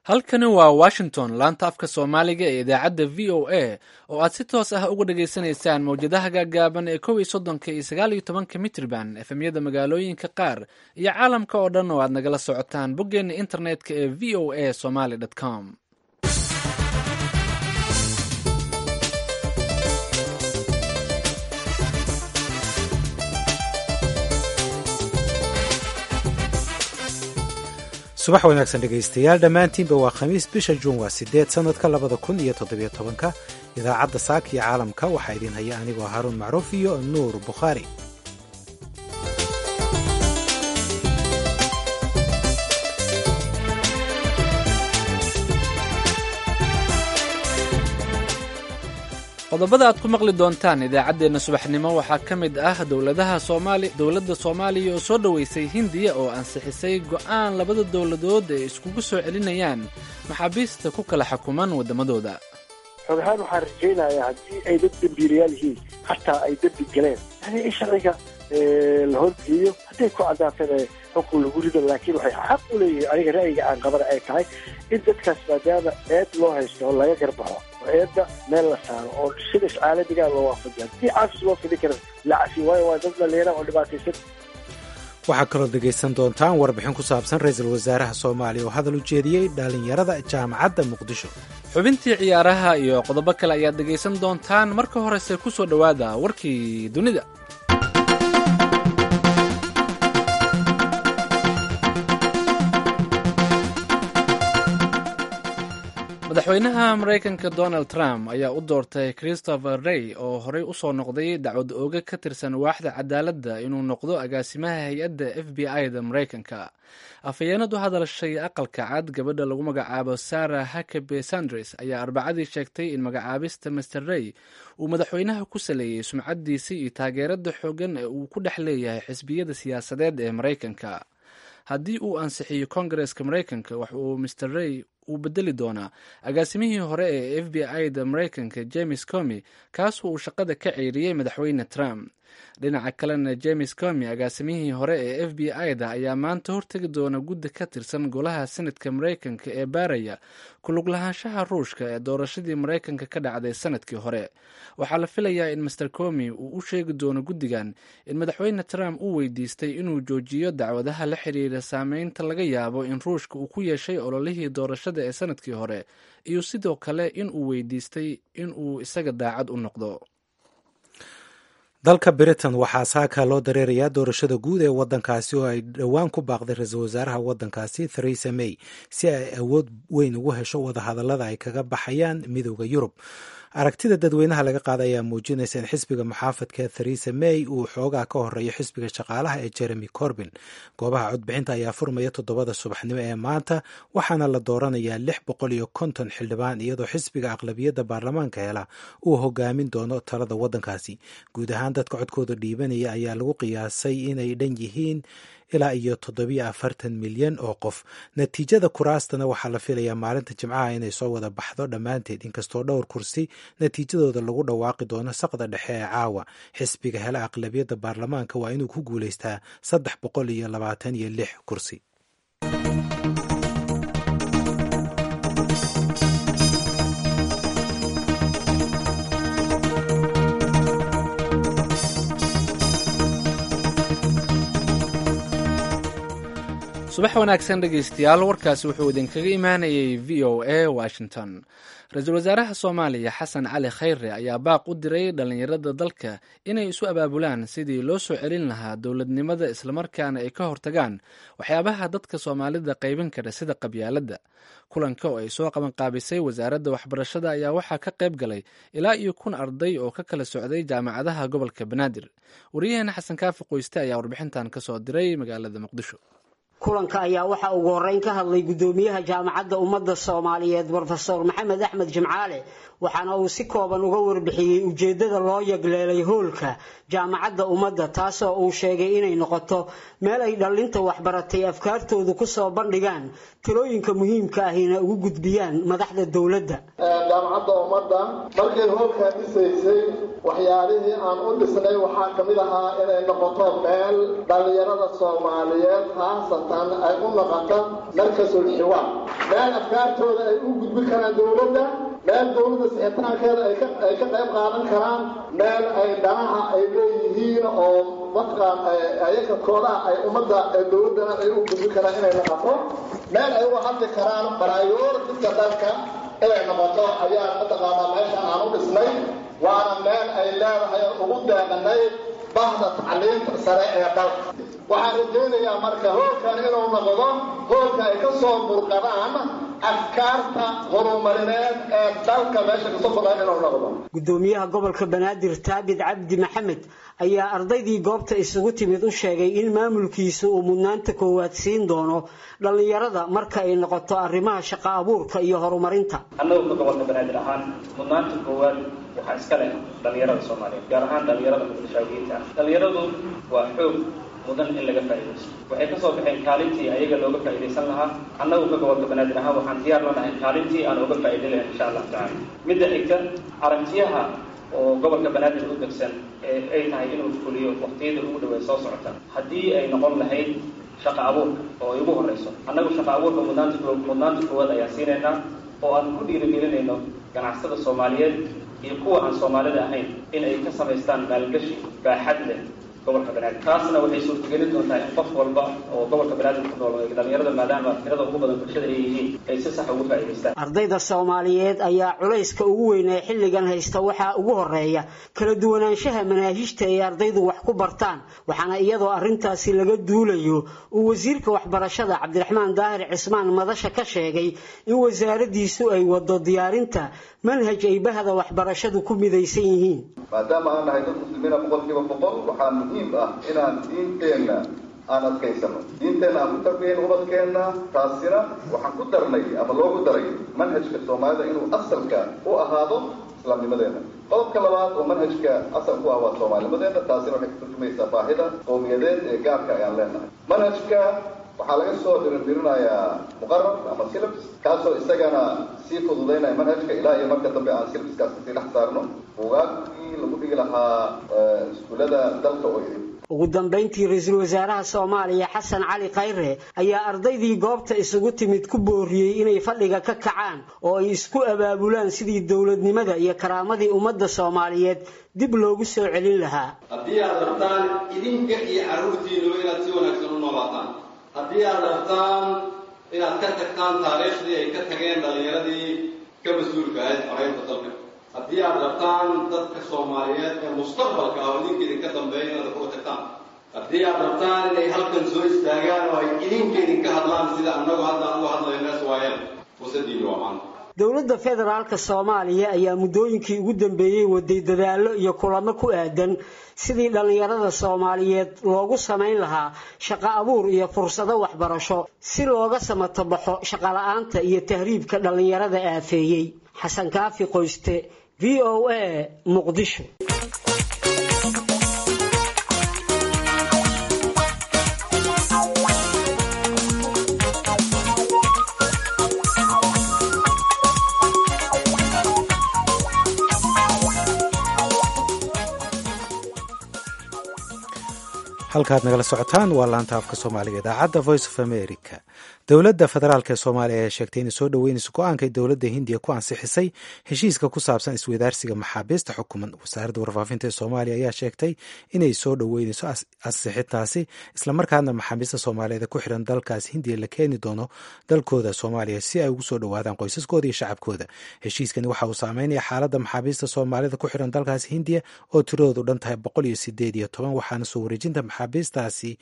halkani waa washington laanta afka soomaaliga ee idaacadda v o a oo aad si toos ah uga dhageysanaysaan mawjadaha gaagaaban ee kow iyo soddonka iyo sagaal iyo tobanka mitrban efemyada magaalooyinka qaar iyo caalamka oo dhan oo aad nagala socotaan boggeenna internetka ee v o a somaly com subax wanaagsan dhegaystayaal dhammaantiinba waa khamiis bisha juun waa sideed sannadka labada kun iyo toddobiyo tobanka idaacadda saaka iyo caalamka waxaa idiin haya anigoo haruun macruuf iyo nuur bukhaari qodobada aad ku maqli doontaan idaacaddeenna subaxnimo waxaa ka mid ah dowladaha soomaali dowladda soomaaliya oo soo dhoweysay hindiya oo ansixisay go'aan labada dowladood ay iskugu soo celinayaan maxaabiista ku kala xukuman waddamadooda xog ahaan waxaan rajaynayaa haddii ay dad dembiilayaal yihiin hataa ay dembi galeen yani in sharciga la horgeeyo hadday ku caddaatana xukun lagu rido laakiin waxay xaq u leeyihiin aniga ra'yiga aan qabana ay tahay in dadkaas maadaama eed loo haysto oo laga garbaxo oo eedda meel la saaro oo sidas caalamigaa loo waafajiya haddii caafis loo fidi kara la cafi waayo waa dad dhalinyara oo dhibaataysan waxaa kaloo dhegaysan doontaan warbixin ku saabsan ra-iisul wasaaraha soomaaliya oo hadal u jeediyey dhallinyarada jaamacadda muqdisho xubintii ciyaaraha iyo qodobo kale ayaad dhegaysan doontaan marka horese ku soo dhowaada warkii dunida madaxweynaha maraykanka donald trump ayaa u doortay christopher rey oo horey u soo noqday dacwad ooga ka tirsan waaxda cadaaladda inuu noqdo agaasimaha hay-adda f b i da maraykanka afhayeenad u hadalshay aqalka cad gabadha lagu magacaabo sarah hakabe sandres ayaa arbacadii sheegtay in magacaabista master rey uu madaxweynaha ku saleeyey sumcaddiisii iyo taageerada xoogan ee uu ku dhex leeyahay xisbiyada siyaasadeed ee maraykanka haddii uu ansixiyo kongareska maraykanka wax uu master rey uu bedeli doonaa agaasimihii hore ee f b i da maraykanka james comi kaasoo uu shaqada ka ceyriyey madaxweyne trump dhinaca kalena james comi agaasimihii hore ee f b i da ayaa maanta hortegi doona guddi ka tirsan golaha senatka maraykanka ee baaraya kulug lahaanshaha ruushka ee doorashadii maraykanka ka dhacday sanadkii hore waxaa la filayaa in master comi uu u sheegi doono guddigan in madaxweyne trump uu weydiistay inuu joojiyo dacwadaha la xiriira saameynta laga yaabo in ruushka uu ku yeeshay ololihii doorashada ee sanadkii hore iyo sidoo kale in uu weydiistay in uu isaga daacad u noqdo dalka britain waxaa saaka loo dareerayaa doorashada guud ee waddankaasi oo ay dhowaan ku baaqday ra-iisul wasaaraha waddankaasi theresa may si ay awood weyn ugu hesho wadahadallada ay kaga baxayaan midooda yurub aragtida dadweynaha laga qaada ayaa muujinaysa in xisbiga muxaafadka theresa may uu xoogaa ka horeeyo xisbiga shaqaalaha ee jeremy corbin goobaha codbixinta ayaa furmaya toddobada subaxnimo ee maanta waxaana la dooranayaa lix boqol iyo konton xildhibaan iyadoo xisbiga aqlabiyadda baarlamaanka hela uu hogaamin doono talada waddankaasi guud ahaan dadka codkooda dhiibanaya ayaa lagu qiyaasay inay dhan yihiin ilaa iyo toddobiyo afartan milyan oo qof natiijada kuraastana waxaa la filayaa maalinta jimcaha inay soo wada baxdo dhammaanteed inkastoo dhowr kursi natiijadooda lagu dhawaaqi doono saqda dhexe ee caawa xisbiga hela aqlabiyadda baarlamaanka waa inuu ku guulaystaa saddex boqol iyo labaatan iyo lix kursi subax wanaagsan dhegaystayaal warkaasi wuxuu idinkaga imaanayay v o a washington ra-iisul wasaaraha soomaaliya xasan cali khayre ayaa baaq u diray dhallinyarada dalka inay isu abaabulaan sidii loo soo celin lahaa dowladnimada islamarkaana ay ka hortagaan waxyaabaha dadka soomaalida qaybin kara sida qabyaaladda kulanka oo ay soo qabanqaabisay wasaaradda waxbarashada ayaa waxaa ka qayb galay ilaa iyo kun arday oo ka kala socday jaamacadaha gobolka banaadir wariyaheena xasan kaafi qoyste ayaa warbixintan kasoo diray magaalada muqdisho kulanka ayaa waxaa ugu horreyn ka hadlay guddoomiyaha jaamacadda ummadda soomaaliyeed brofesor maxamed axmed jimcaale waxaana uu si kooban uga warbixiyey ujeeddada loo yagleelay hoolka jaamacadda ummadda taasoo uu sheegay inay noqoto meel ay dhallinta waxbaratay afkaartoodu ku soo bandhigaan talooyinka muhiimka ahina ugu gudbiyaan madaxda dowladda jaamacadda ummadda markay hoolkaa dhisaysay waxyaalihii aan u dhisnay waxaa ka mid ahaa inay noqoto meel dhallinyarada soomaaliyeed haasatan ay u noqoto markasul xiwaar meel afkaartooda ay u gudbin karaan dowladda meel dowladda sixitaankeeda ay ka ay ka qayb qaadan karaan meel ay dhanaha ay leeyihiin oo mataqaan ayaga koodaha ay ummadda dowladdana ay u gudbin karaan inay noqoto meel ay uga hadli karaan baraayoortika dalka inay noqoto ayaa mataqaanaa meeshan aan u dhisnay waana meel ay leedahay ugu deeqanay bahda tacliinta sare ee dalka waxaan rajaynayaa marka hoolkan inuu noqdo hoolka ay ka soo burqadaan afkaarta horumarineed ee dalka meesha kasoo burqaan inuu noqdo gudoomiyaha gobolka banaadir taabid cabdi maxamed ayaa ardaydii goobta isugu timid u sheegay in maamulkiisa uu mudnaanta koowaad siin doono dhallinyarada marka ay noqoto arrimaha shaqo abuurka iyo horumarinta annagu ka gobolka banaadir ahaan mudnaanta koowaad waxaa iska leh dhallinyarada soomaaliyeed gaar ahaan dhallinyarada muqdishaawiyiinta ah dhallinyaradu waa xoog mudan in laga faa'iidaysto waxay ka soo baxeen kaalintii ayaga looga faa'iidaysan lahaa annagu ka gobolka banaadir ahaan waxaan diyaar la nahay kaalintii aan uga faa'iiday lahayn insha allahu tacala midda xigta aragtiyaha oo gobolka banaadir u degsan ee ay tahay inuu fuliyo waqtiyada ugu dhaweey soo socota haddii ay noqon lahayd shaqa abuurka oo ay ugu horreyso annagu shaqa abuurka mudnaanta mudnaanta koowaad ayaan siinaynaa oo aan ku dhiirigelinayno ganacsada soomaaliyeed iyo kuwa aan soomaalida ahayn in ay ka samaystaan maalgashi baaxad leh gobolka banaadir taasna waxay suurtagelin doontaa in qof walba oo gobolka banaadir ku nool dhalinyarada maadaama tirada ugu badan bulshada ay yihiin ay si sax ugu faa'iidaystaan ardayda soomaaliyeed ayaa culayska ugu weyn ee xilligan haysta waxaa ugu horeeya kala duwanaanshaha manaahijta ay ardaydu wax ku bartaan waxaana iyadoo arrintaasi laga duulayo uu wasiirka waxbarashada cabdiraxmaan daahir cismaan madasha ka sheegay in wasaaradiisu ay wado diyaarinta manhaj ay bahda waxbarashadu ku midaysan yihiin maadaama aan nahay dad muslimiina boqolkiiba boqol waxaa muhiim ah inaan diinteenna aan adkaysano diinteenna aan ku tarbiyayno ubadkeenna taasina waxaan ku darnay ama loogu daray manhajka soomaalida inuu asalka u ahaado islaamnimadeena qodobka labaad oo manhajka asal ku ah waa soomaalinimadeena taasina waxay ka turjumaysaa baahida qowmiyadeed ee gaarka ayaan leenahay manhajka waxaa laga soo dirindirinayaa muqarar ama silabs kaasoo isagana sii fududaynaya manhajka ilaa iyo marka dambe aan silabskaas kasii dhex saarno buugaagkii lagu dhigi lahaa iskuullada dalka oo idin ugu dambayntii ra-iisul wasaaraha soomaaliya xasan cali khayre ayaa ardaydii goobta isugu timid ku booriyey inay fadhiga ka kacaan oo ay isku abaabulaan sidii dowladnimada iyo karaamadii ummadda soomaaliyeed dib loogu soo celin lahaa haddii aad rabtaan idinka iyo carruurtiinuba inaad si wanaagsan u noolaataan haddii aad rabtaan inaad ka tagtaan taariikhdii ay ka tageen dhallinyaradii ka mas-uulka ahayd xoreynta dalka haddii aad rabtaan dadka soomaaliyeed ee mustaqbalka ah oo idinka idinka dambeeya inaad kuga tagtaan haddii aad rabtaan inay halkan soo istaagaan oo ay idinka idinka hadlaan sida annagu hadda aan uga hadlayno es waayeen fursadiinu waa maanta dowladda federaalka soomaaliya ayaa muddooyinkii ugu dambeeyey waday dadaallo iyo kulamo ku aadan sidii dhallinyarada soomaaliyeed loogu samayn lahaa shaqo abuur iyo fursado waxbarasho si looga samato baxo shaqola'aanta iyo tahriibka dhallinyarada aafeeyey xasan kaafi qoyste v o a muqdisho halkaad nagala socotaan waa laanta afka soomaaliga idaacadda voice of america dowladda federaalk ee soomaaliya ayaa sheegtay inay soo dhoweynayso go-aankay dowladda hindiya ku ansixisay heshiiska ku saabsan iswadaarsiga maxaabiista xukuman wasaaradda warfaafinta ee soomaaliya ayaa sheegtay inay soo dhoweynayso ansixintaasi islamarkaana maxaabiista soomaaliyeed ku xiran dalkaas hindiya la keeni doono dalkooda soomaaliya si ay ugu soo dhowaadaan qoysaskooda iyo shacabkooda heshiiskani waxa uu saameynaya xaaladda maxaabiista soomaalida ku xiran dalkaas hindiya oo tiradoodu dhan tahay boqol iyo sideed iyo toban waxaana soo wareejinta maxaabiistaasi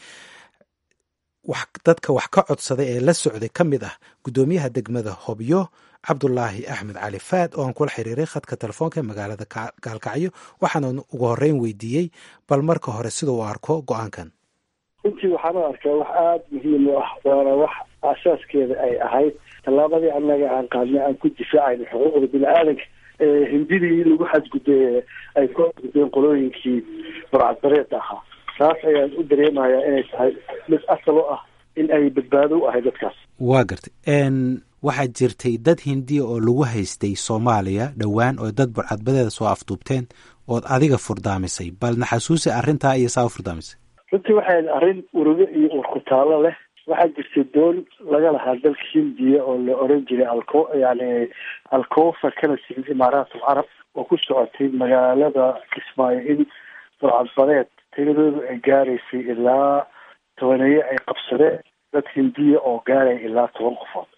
dadka wax ka codsaday ee la socday ka mid ah guddoomiyaha degmada hobyo cabdulaahi axmed cali faad oo aan kula xiriiray khadka telefoonka magaalada gaalkacyo waxaana ugu horeyn weydiiyey bal marka hore sida uu arko go-aankan runtii waxaan u arkaa wax aada muhiim u ah waana wax aasaaskeeda ay ahayd tallaabadii annaga aan qaadnay aan ku difaacayno xuquuqda bini aadanka hindidii lagu xadgudbay ay ku xadgudbeen qolooyinkii burcadbareed ahaa taas ayaan u dareemayaa inay tahay mid asal u ah in ay badbaado u ahay dadkaas waa gartay waxaa jirtay dad hindiya oo lagu haystay soomaaliya dhowaan oo dad burcadbadeeda soo afduubteen ood adiga furdaamisay bal naxasuusi arrintaa iyo saa u furdaamisay runtii waxay arrin urugo iyo urkutaallo leh waxaa jirtay doon laga lahaa dalka hindiya oo la oran jiray alco yani alcofa kana timid imaaraat alcarab oo ku socotay magaalada kismaayo in burcadbadeed tiradoodu ay gaaraysay ilaa tobaneeye ay qabsadeen dad hindiya oo gaaraya ilaa toban qofood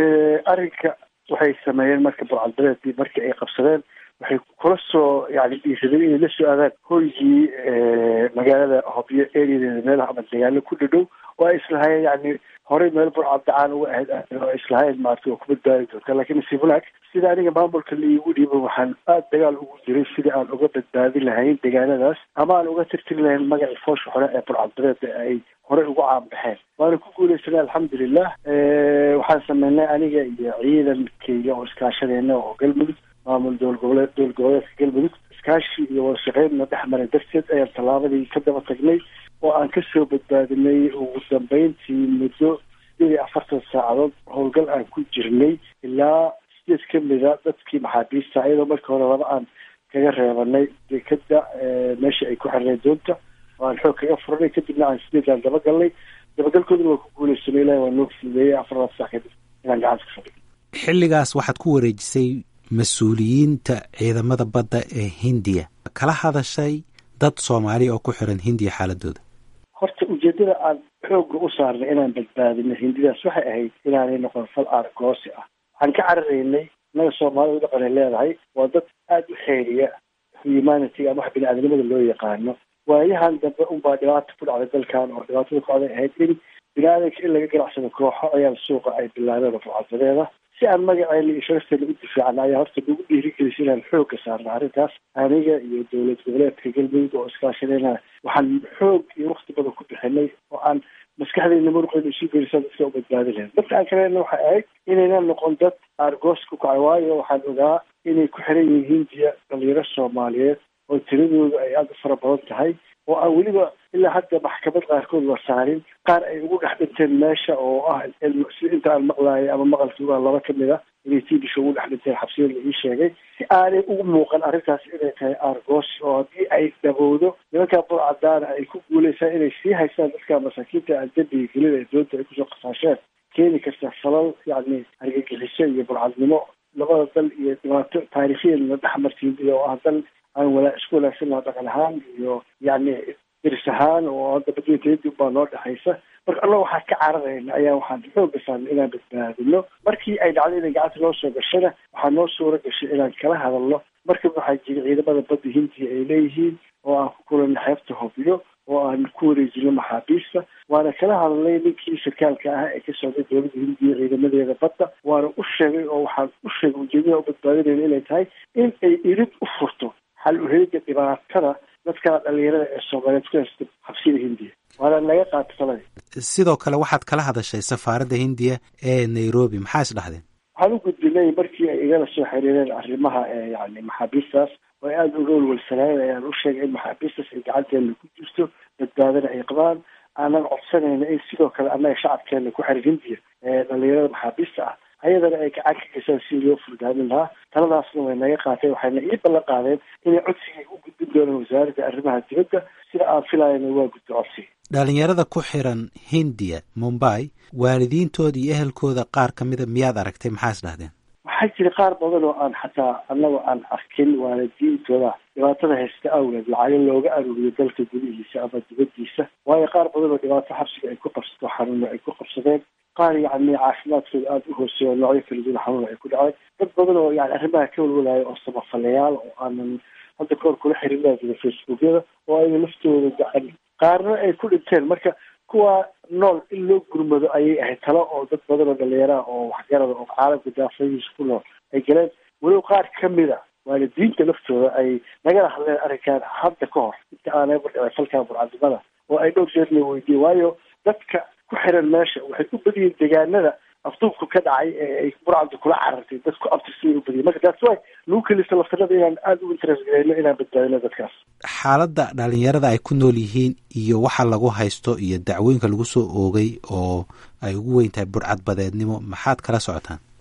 arrinka waxay sameeyeen marka burcadbadeedii markii ay qabsadeen waxay kula soo yani dhiisadeen inay la soo aadaan hoygii magaalada hobyo areadeeda meelaha ama dagaalo ku dhadhow oo ay islahaayeen yani horey meel burcadacaan uga ahayd oo ay islahaayeen maarata oo ku badbaadi doonta laakiin nasiib wanaag sida aniga maamulka laigu dhiiba waxaan aada dagaal ugu jiray sidii aan uga badbaadi lahayn deegaanadaas ama aan uga tirtiri lahayn magacii foosha hore ee burcadbadeeda ay horey ugu caanbaxeen waana ku guuleysanay alxamdulilah waxaan sameynay aniga iyo ciidankeyga oo iskaashadeena oo galmudug maamul dowla goboleed dowla goboleedka galmudug iskaashi iyo wada shaqeynna dhex maray darteed ayaan tallaabadii ka daba tagnay oo aan kasoo badbaadinay ugu dambeyntii muddo sideed iyo afartan saacadood howlgal aan ku jirnay ilaa sideed ka mida dadkii maxaabiista iyadoo markii hore laba aan kaga reebanay dekada meesha ay ku xirnay doonta oo aan xoog kaga furanay kadibna aan sideedaan dabagalnay dabagalkooduna waa ku guuleysanay ilahi waa noo fududeeyey afarlaad sac kadib inaan gacanta ka fadhiyo xilligaas waxaad ku wareejisay mas-uuliyiinta ciidamada badda ee hindiya kala hadashay dad soomaaliya oo ku xiran hindiya xaaladooda horta ujeedada aan xoogga u saarnay inaan badbaadino hindidaas waxay ahayd inaanay noqon fal aargoosi ah waxaan ka cararaynay innaga soomaalida dhaqanay leedahay waa dad aada u xeeriya humanity ama wax bini-aadnimada loo yaqaano waayahan dambe unbaa dhibaata ku dhacday dalkan oo dhibaatada ku dhacday ahayd in bini-aadanka in laga ganacsado kooxo ayaa suuqa ay bilaabeen burcadbadeeda si aan magaceena iyo sharafteena u difaacna ayaa horta nagu dhiirigelisa inaan xoogga saarna arrintaas aniga iyo dowlad goboleedka galmudug oo iskaashadayna waxaan xoog iyo wakti badan ku bixinay oo aan maskaxdeyna muruqeyna isu gelisaa dadka u badbaadi lahayd dadka aan kalena waxay ahayd inayna noqon dad aargoos ku kacay waayo waxaan ogaa inay ku xiran yihiin hindiya dhalinyaro soomaaliyeed oo tiradooda ay aada u fara badan tahay oo aan weliba ilaa hadda maxkamad qaarkood la saarin qaar ay ugu dhex dhinteen meesha oo ah si inta aan maqlaayay ama maqalkii waa laba kamid a inay tiibisha ugu dhex dhinteen xabsiyada la ii sheegay si aanay ugu muuqan arrintaas inay tahay aargoos oo haddii ay dhabowdo nimankaa burcadaana ay ku guuleysaan inay sii haystaan dadka masaakiinta aan dembiga gelin ee doonta ay kusoo qasaasheen keeni karta falal yacni argagixiso iyo burcadnimo labada dal iyo dhibaato taariikhiyan la dhex martiin iyo ah dal aan walaa isku wanaagsan laha dhaqan ahaan iyo yacni diris ahaan oo hadda badweynteedii baa noo dhexaysa marka alla waxaa ka cararayna ayaa waxaan xooga saarnay inaan badbaadino markii ay dhacday inay gacanta noo soo gashana waxaa noo suura gashay inaan kala hadalno markaba waxaa jira ciidamada badda hindiya ay leeyihiin oo aan ku kulanay xeebta hobyo oo aan ku wareejino maxaabiista waana kala hadalnay ninkii sarkaalka ah ee ka socday dowladda hindiya ciidamadeeda badda waana u sheegay oo waxaan u sheegay ujeedada u badbaadinayna inay tahay in ay irid u furto xal uheega dhibaatada dadka dhalinyarada ee soomaaliyeed ku haysta xabsiyada hindiya waana naga qaata talada sidoo kale waxaad kala hadashay safaaradda hindiya ee nairobi maxaa is dhahdeen waxaan u gudbinay markii ay igala soo xiriireen arrimaha yani maxaabiistaas oo ay aada uga walwalsanaayeen ayaan u sheegay in maxaabiistaas ay gacanteena ku jirto badbaadana ay qabaan aanan codsanayna in sidoo kale annaga shacabkeena ku xiran hindiya ee dhalinyarada maxaabiista ah ayadana ay gacan ka gesaan si loo furdaamin lahaa taladaasna way naga qaateen waxayna ii ballan qaadeen inay codsigay u gudbin doonaan wasaaradda arrimaha dibadda sida aan filayana waa gudbi codsiga dhalinyarada ku xiran hindiya mumbai waalidiintooda iyo ehelkooda qaar ka mida miyaad aragtay maxaa is dhahdeen waxaa jira qaar badan oo aan xataa annaga aan arkin waalidiintooda dhibaatada haysta awgeed lacago looga aruuriyo dalka gudihiisa ama dibaddiisa waayo qaar badan oo dhibaato xabsiga ay ku qabsato xanuuno ay ku qabsadeen qaar yacni caafimaadkooda aada u hooseeya oo noocyo kala duwan xanuun ay ku dhacay dad badan oo yani arrimaha ka walwalaayo oo samafalayaal oo aanan hadda kahor kula xiriiraa jira facebookyada oo ayna laftooda gacan qaarna ay ku dhinteen marka kuwa nool in loo gurmado ayay ahayd talo oo dad badan oo dhalinyaraha oo waxgarada oo caalamka daafadiisa ku nool ay galeen weliba qaar ka mida waalidiinta laftooda ay nagala hadleen arrinkan hadda ka hor inta aanay bardhicay falkaa burcadnimada oo ay dhowr jeer la weydiiyey waayo dadka ku xiran meesha waxay u badiyiin deegaanada afduubku ka dhacay ee ay burcadda kula carartay dadku abtirsay u badiyay marka taas way lagu kelisa laftanada inaan aada u interest garayno inaan badbaadino dadkaas xaaladda dhalinyarada ay ku nool yihiin iyo waxa lagu haysto iyo dacwooyinka lagu soo oogay oo ay ugu weyn tahay burcadbadeednimo maxaad kala socotaan horta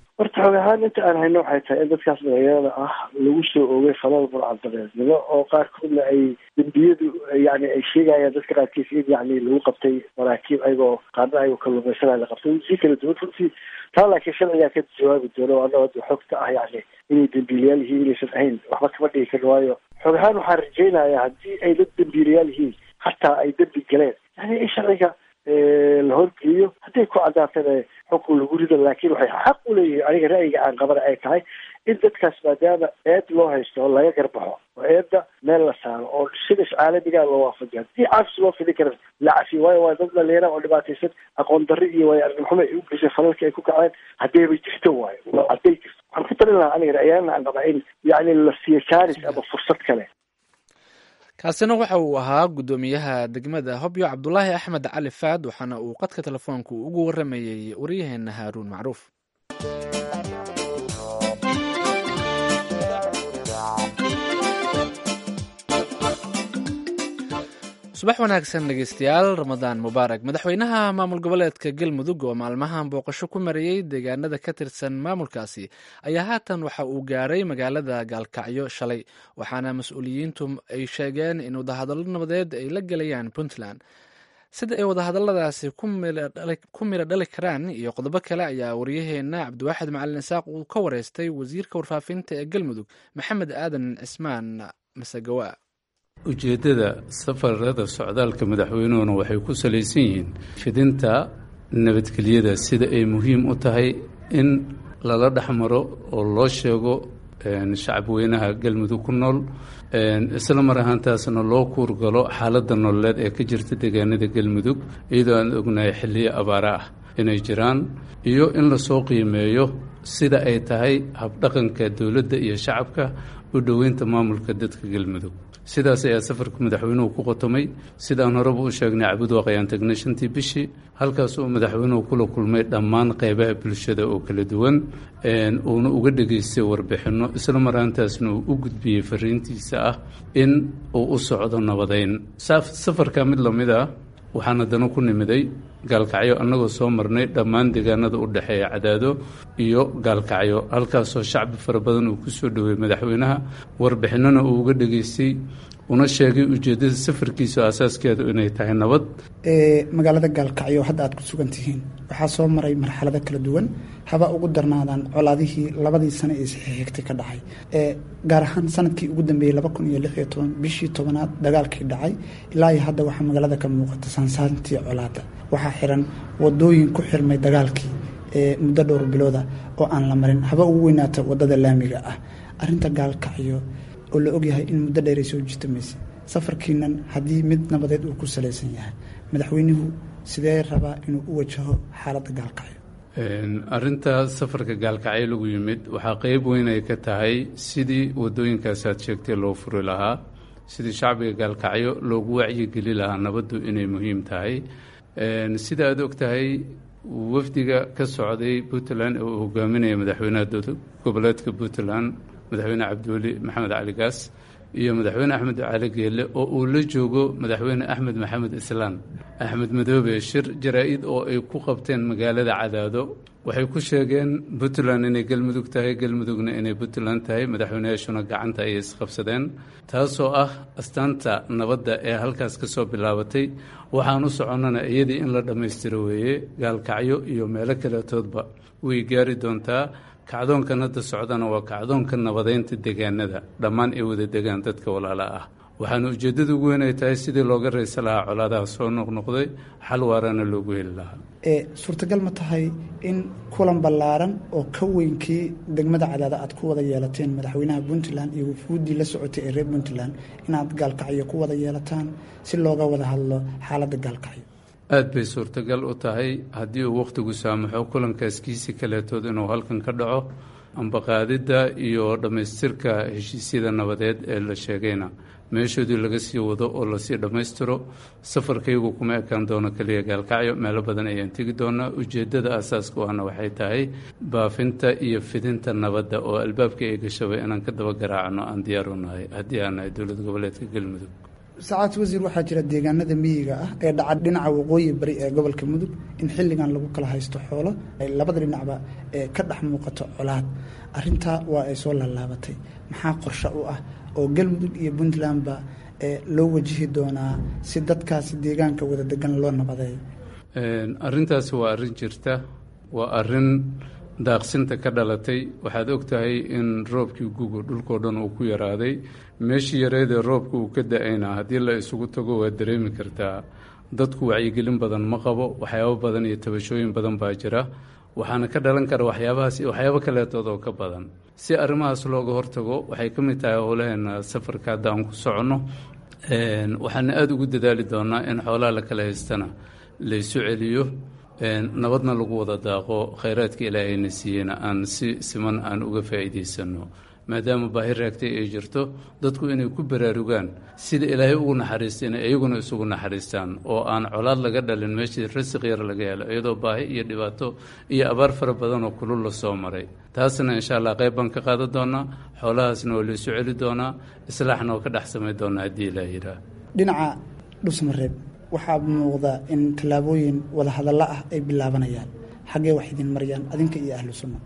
xoog ahaan inta aan hayno waxay tahay in dadkaas dhalinyarada ah lagu soo oogay falada burcadabeednimo oo qaarkoodna ay dembiyadu yani ay sheegayaan dadka qaarkiis in yani lagu qabtay maraakiib ayagoo qaarna ayagoo kalluumaysanaya la qabtay si kala duwan runtii taa laakiin sharcigaa ka jawaabi doono anagoo xogta ah yani inay dembiilayaal yihiin inaysan ahayn waxba kama dhigi karin waayo xoog ahaan waxaan rajaynayaa haddii ay dad dembiilayaal yihiin hataa ay dembi galeen yani in sharciga la horgeeyo hadday ku caddaatana xukun lagu rido laakiin waxay xaq u leeyihiin aniga ra'yiga aan qabana ay tahay in dadkaas maadaama eed loo haysto oo laga garbaxo oo eedda meel la saaro oo sidas caalamigaa loo waafajiyo haddii caafis loo fidi kara la cafiyo waayo waa dad dhalinyara oo dhibaataysan aqoon darri iyo waayo argixumo ay u geysay falalka ay ku kaceen haddayba jirto waayo hadday jirto waxaan ku talin lahaa aniga ra'yaana aan qabaa in yacni la siiyo jaaris ama fursad kale kaasina waxa uu ahaa guddoomiyaha degmada hobyo cabdulaahi axmed cali faad waxaana uu qadka telefoonku ugu waramayey waryaheena haaruun macruuf subax wanaagsan dhegeystayaal ramadaan mubaarak madaxweynaha maamul goboleedka galmudug oo maalmahan booqasho ku marayey deegaanada ka tirsan maamulkaasi ayaa haatan waxa uu gaaray magaalada gaalkacyo shalay waxaana mas-uuliyiintu ay sheegeen in wadahadallo nabadeed ay la gelayaan puntland sida ay wadahadalladaasi ku miro dhali karaan iyo qodobo kale ayaa waryaheena cabdiwaaxid macalin isaaq uu ka wareystay wasiirka warfaafinta ee galmudug maxamed aadan cismaan masegawa ujeeddada safarada socdaalka madaxweynuhuna waxay ku salaysan yihiin fidinta nabadgelyada sida ay muhiim u tahay in lala dhexmaro oo loo sheego shacabweynaha galmudug ku nool isla mar ahaantaasna loo kuurgalo xaaladda nololeed ee ka jirta deegaanada galmudug iyadoo aan ognahay xilliyo abaare ah inay jiraan iyo in lasoo qiimeeyo sida ay tahay habdhaqanka dowladda iyo shacabka u dhoweynta maamulka dadka galmudug sidaas ayaa safarka madaxweynuhu ku qotomay sidaan horeba u sheegnay cabudwaaq ayaan tagnay shantii bishii halkaas uu madaxweynuhu kula kulmay dhammaan qeybaha bulshada oo kala duwan uuna uga dhegaystay warbixinno isla maraantaasna uu u gudbiyey fariintiisa ah in uu u socdo nabadeyn safarka mid lamid ah waxaan haddana ku nimiday gaalkacyo annagoo soo marnay dhammaan deegaanada u dhexeeya cadaado iyo gaalkacyo halkaasoo shacbi fara badan uu ku soo dhoweeyey madaxweynaha warbixinona uu uga dhegaystay una sheegay ujeeddada safarkiisa asaaskeedu inay tahay nabad magaalada gaalkacyo hadda aad ku sugan tihiin waxaa soo maray marxalado kala duwan haba ugu darnaadaan colaadihii labadii sano ee saxiixigtay ka dhacay gaar ahaan sanadkii ugu dambeeyey laba kun iyo lix iyo toban bishii tobanaad dagaalkii dhacay ilaa iyo hadda waxaa magaalada ka muuqata saansaantii colaada waxaa xiran wadooyin ku xirmay dagaalkii muddo dhowr bilooda oo aan la marin haba ugu weynaata wadada laamiga ah arinta gaalkacyo oo la ogyahay in muddo dheeray soo jirtamaysa safarkiinan haddii mid nabadeed uu ku salaysan yahay madaxweynuhu sidee rabaa inuu u wajaho xaaladda gaalkacyo arinta safarka gaalkacyo lagu yimid waxaa qeyb weyn ay ka tahay sidii wadooyinkaas aad sheegtay loo furi lahaa sidii shacbiga gaalkacyo loogu wacyigeli lahaa nabaddu inay muhiim tahay sida aad og tahay wafdiga ka socday puntland oo uu hogaaminaya madaxweynaha goboleedka puntland madaxweyne cabdiweli maxamed cali gaas iyo madaxweyne axmed cali geelle oo uu la joogo madaxweyne axmed maxamed islaan axmed madoobe shir jaraa-id oo ay ku qabteen magaalada cadaado waxay ku sheegeen puntland inay galmudug tahay galmudugna inay puntland tahay madaxweyneyaashuna gacanta ayay isqabsadeen taasoo ah astaanta nabadda ee halkaas ka soo bilaabatay waxaan u soconnana iyadii in la dhammaystiro weeye gaalkacyo iyo meelo kaletoodba way gaari doontaa kacdoonkan hadda socdana waa kacdoonka nabadeynta deegaanada dhammaan ay wada degaan dadka walaala ah waxaana ujeeddada ugu weyn ay tahay sidii looga raysa lahaa colaadaha soo noqnoqday xal waarana loogu heli lahaa suurtagal ma tahay in kulan ballaaran oo ka weynkii degmada cadaada aad ku wada yeelateen madaxweynaha puntland iyo wufuuddii la socotay ee reer puntland inaad gaalkacyo ku wada yeelataan si looga wada hadlo xaaladda gaalkacyo aad bay suurtagal u tahay haddii uu wakhtigu saamaxo kulankaas kiisi kaleetood inuu halkan ka dhaco ambaqaadidda iyo dhammaystirka heshiisyada nabadeed ee la sheegayna meeshoodii laga sii wado oo lasii dhammaystiro safarkaygu kuma ekaan doono keliya gaalkacyo meelo badan ayaan tegi doonaa ujeeddada asaaska u ahna waxay tahay baafinta iyo fidinta nabadda oo albaabka ay gashaba inaan ka daba garaacno aan diyaar u nahay haddii aan nahay dowlad goboleedka galmudug sacaad wasiir waxaa jira deegaanada miyiga ah ee dhaca dhinaca waqooyi bari ee gobolka mudug in xilligan lagu kala haysto xoolo labada dhinacba ee ka dhex muuqato colaad arintaa waa ay soo laalaabatay maxaa qorshe u ah oo galmudug iyo puntlandba loo wajihi doonaa si dadkaasi deegaanka wada degan loo nabadeeyo arrintaasi waa arrin jirta waa arrin daaqsinta ka dhalatay waxaad og tahay in roobkii guga dhulkoo dhan uu ku yaraaday meeshii yareedee roobka uu ka da-ayna haddii la isugu tago waad dareemi kartaa dadku wacyigelin badan ma qabo waxyaabo badan iyo tabashooyin badan baa jira waxaana ka dhalan kara waxyaabahaas waxyaabo kaleetood oo ka badan si arrimahaas looga hortago waxay ka mid tahay howlaheena safarka hadda aan ku soconno waxaana aada ugu dadaali doonaa in xoolaha la kala haystana laysu celiyo nabadna lagu wada daaqo khayraadka ilaahayna siiyeyna aan si siman aan uga faa'iidaysano maadaama baahi raagtay ay jirto dadku inay ku baraarugaan sida ilaahay ugu naxariistay inay iyaguna isugu naxariistaan oo aan colaad laga dhalin meeshii rasiq yar laga helo iyadoo baahi iyo dhibaato iyo abaar fara badan oo kulul la soo maray taasna insha allah qayb baan ka qaadan doonaa xoolahaasna waa laysu celi doonaa islaaxna waa ka dhex samayn doonaa haddii ilaah yiraa dhinaca dhusmareeb waxaa muuqda in tallaabooyin wadahadallo ah ay bilaabanayaan xaggee wax idin marayaan adinka iyo ahlu sunna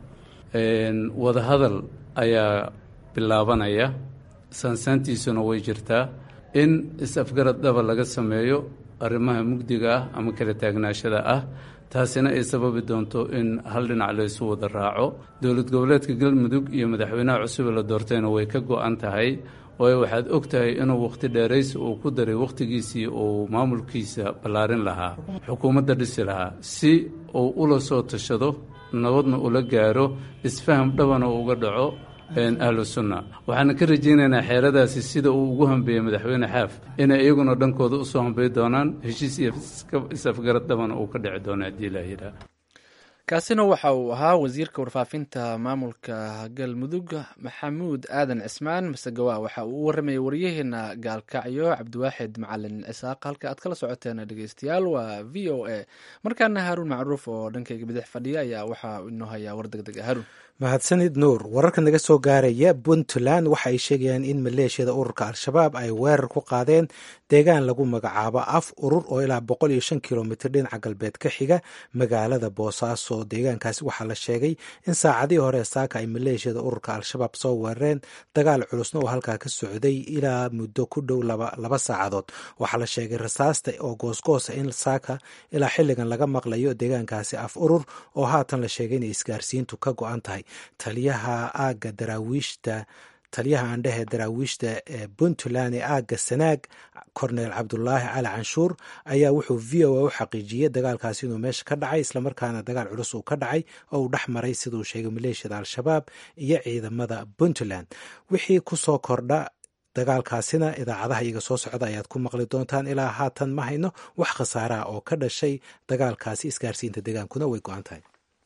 wadahadal ayaa bilaabanaya saansaantiisuna way jirtaa in is-afgarad dhaba laga sameeyo arrimaha mugdiga ah ama kala taagnaashada ah taasina ay sababi doonto in hal dhinac laysu wada raaco dowlad goboleedka galmudug iyo madaxweynaha cusube la doortayna way ka go-an tahay waayo waxaad og tahay inuu wakhti dheeraysi uu ku daray wakhtigiisii uu maamulkiisa ballaarin lahaa xukuumadda dhisi lahaa si uu ula soo tashado nabadna ula gaaro isfaham dhabana uga dhaco ahlu sunna waxaana ka rajaynaynaa xeeradaasi sida uu ugu hambeeyey madaxweyne xaaf inay iyaguna dhankooda usoo hambey doonaan heshiis iyo is-afgarad dhabana uu ka dhici doono haddii ilaa yidhaah kaasina waxa uu ahaa wasiirka warfaafinta maamulka galmudug maxamuud aadan cismaan masegawa waxa uu u waramayay waryaheena gaalkacyo cabdiwaaxid macalin cisaaq halka aad kala socoteen dhegeystayaal waa v o a markaana haaruun macruuf oo dhankayga bidix fadhiya ayaa waxaa inoo hayaa war deg deg haruun mahadsanid nuur wararka naga soo gaaraya puntland waxa ay sheegayaan in maleeshiyada ururka al-shabaab ay weerar ku qaadeen deegaan lagu magacaabo af urur oo ilaa boqol iyo shan kilomitr dhinaca galbeed ka xiga magaalada boosaaso deegaankaasi waxaa la sheegay in saacadihii hore saaka ay maleeshiyada ururka al-shabaab soo weerareen dagaal culusna oo halkaa ka socday ilaa muddo ku dhow laba saacadood waxaa la sheegay rasaasta oo goosgoosa in saaka ilaa xilligan laga maqlayo deegaankaasi af urur oo haatan la sheegay inay isgaarsiintu ka go-an tahay taliyaha aaga daraawiishta taliyaha aandhehe daraawiishta ee puntland ee aagga sanaag cornel cabdulaahi cali canshuur ayaa wuxuu v o a u xaqiijiyey dagaalkaasi inuu meesha ka dhacay islamarkaana dagaal culus uu ka dhacay oo uu dhex maray siduu sheegay maleeshiyada al-shabaab iyo ciidamada puntland wixii kusoo kordha dagaalkaasina idaacadaha iyaga soo socda ayaad ku maqli doontaan ilaa haatan ma hayno wax khasaaraha oo ka dhashay dagaalkaasi isgaarsiinta degaankuna way go-an tahay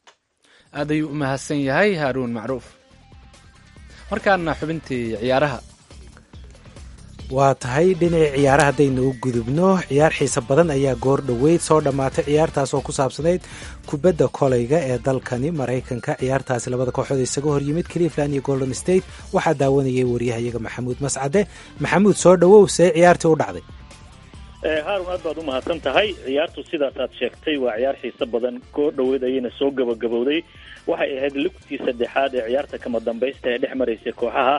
aad ayuu u mahadsan yahay haaruun macruuf markaana xubintii ciyaaraha waa tahay dhinacii ciyaaraha haddaynu u gudubno ciyaar xiise badan ayaa goor dhoweyd soo dhammaatay ciyaartaas oo ku saabsanayd kubadda kolayga ee dalkani maraykanka ciyaartaasi labada kooxood isaga hor yimid cleveland iyo golden state waxaa daawanayay waryahayaga maxamuud mascade maxamuud soo dhowow see ciyaartii u dhacday haarun aad baad u mahadsan tahay ciyaartu sidaasaad sheegtay waa ciyaar xiise badan goor dhoweed ayayna soo gabagabowday waxay ahayd lugtii saddexaad ee ciyaarta kama dambaysta ee dhex maraysay kooxaha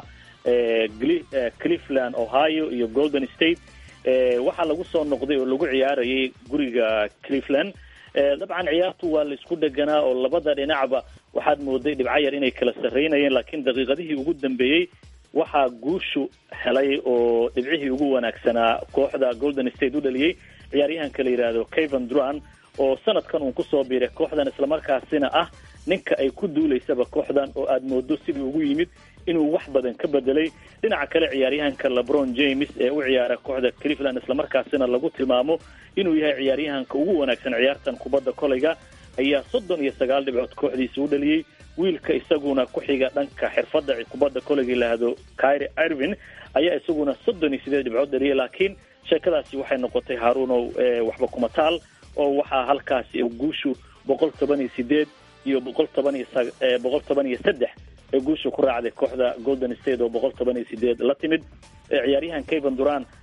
cleveland ohio iyo golden state waxaa lagu soo noqday oo lagu ciyaarayay guriga cleveland dabcan ciyaartu waa la isku dheganaa oo labada dhinacba waxaad mooday dhibco yar inay kala sarreynayeen laakiin daqiiqadihii ugu dambeeyey waxaa guushu helay oo dhibcihii ugu wanaagsanaa kooxda golden state u dhaliyey ciyaaryahanka la yidhaahdo cavan duran oo sanadkan uun kusoo biiray kooxdan islamarkaasina ah ninka ay ku duulaysaba kooxdan oo aada moodo sidii ugu yimid inuu wax badan ka bedelay dhinaca kale ciyaaryahanka lebron james ee u ciyaara kooxda cleveland islamarkaasina lagu tilmaamo inuu yahay ciyaaryahanka ugu wanaagsan ciyaartan kubadda kolayga ayaa soddon iyo sagaal dhibcood kooxdiisa u dhaliyey wiilka isaguna ku xiga dhanka xirfadda kubadda kolayga yidhaahdo kyre irvin ayaa isaguna soddon iyo sideed dhibcood dhaliyay laakiin sheekadaasi waxay noqotay haaruunow waxba kuma taal oo waxaa halkaasi guushu boqol toban iyo sideed iyo boqol toban iyo boqol toban iyo saddex ee guusha ku raacday kooxda golden state oo boqol toban iyo sideed la timid ciyaaryahan cavan duran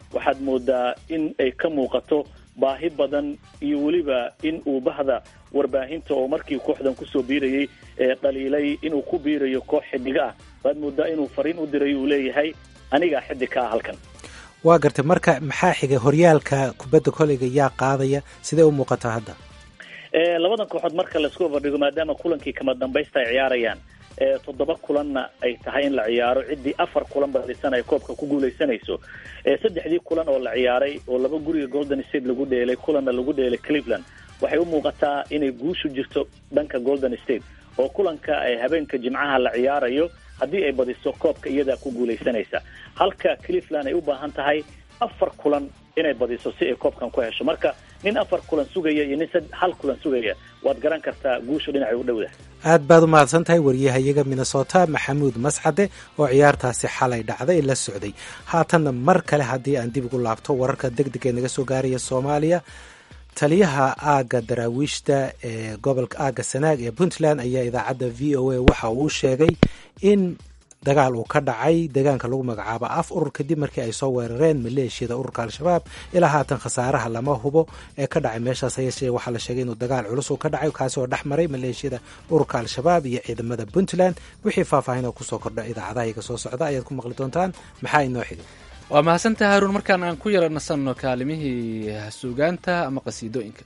waxaad moodaa in ay ka muuqato baahi badan iyo weliba in uu bahda warbaahinta oo markii kooxdan kusoo biirayay ee dhaliilay inuu ku biirayo koox xidiga ah waad moodaa inuu fariin u diray uu leeyahay anigaa xidig ka ah halkan waa gartay marka maxaa xigay horyaalka kubadda koleyga yaa qaadaya sidee u muuqataa hadda labadan kooxood marka laisku barbardhigo maadaama kulankii kama dambaysta ay ciyaarayaan toddoba kulanna ay tahay in la ciyaaro ciddii afar kulan badisan ay koobka ku guuleysanayso saddexdii kulan oo la ciyaaray oo laba guriga golden state lagu dheelay kulanna lagu dheelay cleveland waxay u muuqataa inay guushu jirto dhanka golden state oo kulanka habeenka jimcaha la ciyaarayo haddii ay badiso koobka iyadaa ku guuleysanaysa halka cleveland ay u baahan tahay afar kulan inay badiso si ay koobkan ku hesho marka nin afar kulan sugaya iyo nin hal kulan sugaya waad garan kartaa guushu dhinacay u dhowda aad baad u mahadsan tahay wariyahayaga minnesota maxamuud mascade oo ciyaartaasi xalay dhacday la socday haatanna mar kale haddii aan dib ugu laabto wararka deg deg ee naga soo gaaraya soomaaliya taliyaha aagga daraawiishta ee gobolka aagga sanaag ee puntland ayaa idaacadda v o a waxa uu sheegay in dagaal uu ka dhacay deegaanka lagu magacaabo af urur kadib markii ay soo weerareen maleeshiyada ururka al-shabaab ilaa haatan khasaaraha lama hubo ee ka dhacay meeshaas hayeeshee waxaa la sheegay inuu dagaal culus uu ka dhacay kaasi oo dhex maray maleeshiyada ururka al-shabaab iyo ciidamada puntland wixii faahfaahin oo kusoo kordha idaacadaha iga soo socda ayaad ku maqli doontaan maxaa inoo xigay waa mahadsantaha haruun markaan aan ku yara nasanno kaalimihii suugaanta ama qasiidooyinka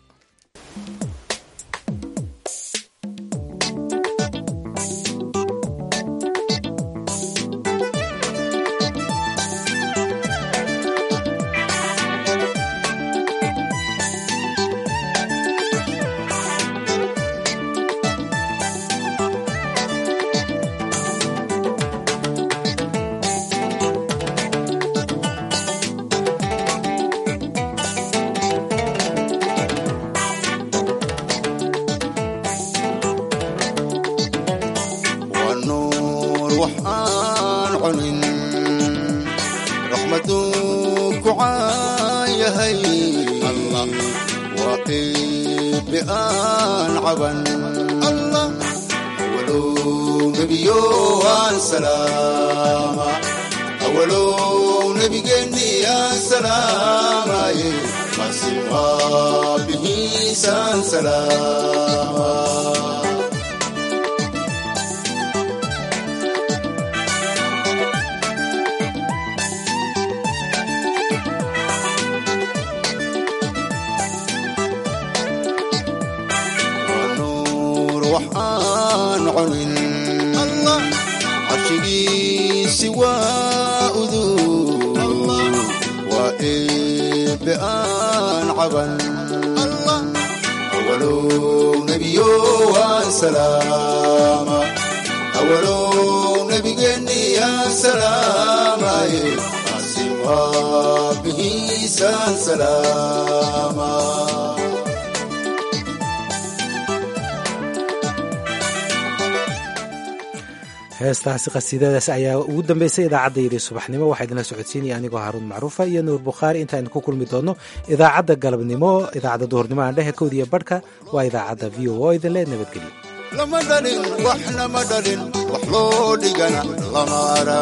heestaasi qasiidadaas ayaa ugu dambeysay idaacaddaydii subaxnimo waxaa idinla socodsiinaya anigoo haaruun macruufa iyo nuur bukhaari intaaynu ku kulmi doonno idaacadda galabnimo idaacadda duhurnimo aan dhehe kowdiya badhka waa idaacadda v o o idinle nabadgelyo lama dhalin waxna ma dhalin wax loo dhigana lama ara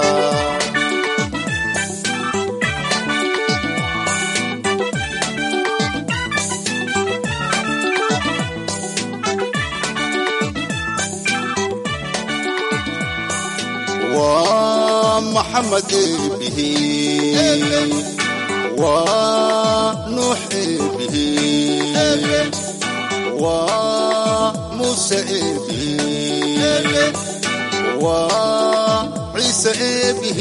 محمد به ونوح به وموسى به وعيسى به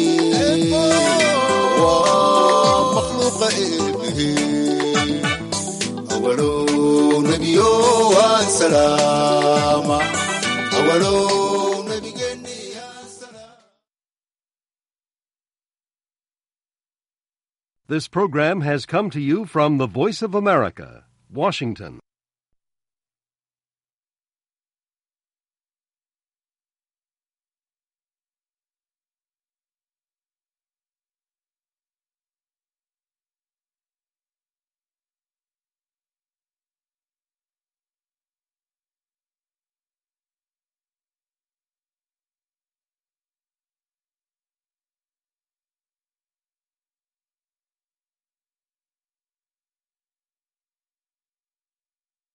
ومخلوق به أول نبي وسلام أول This program has come to you from the Voice of America, Washington.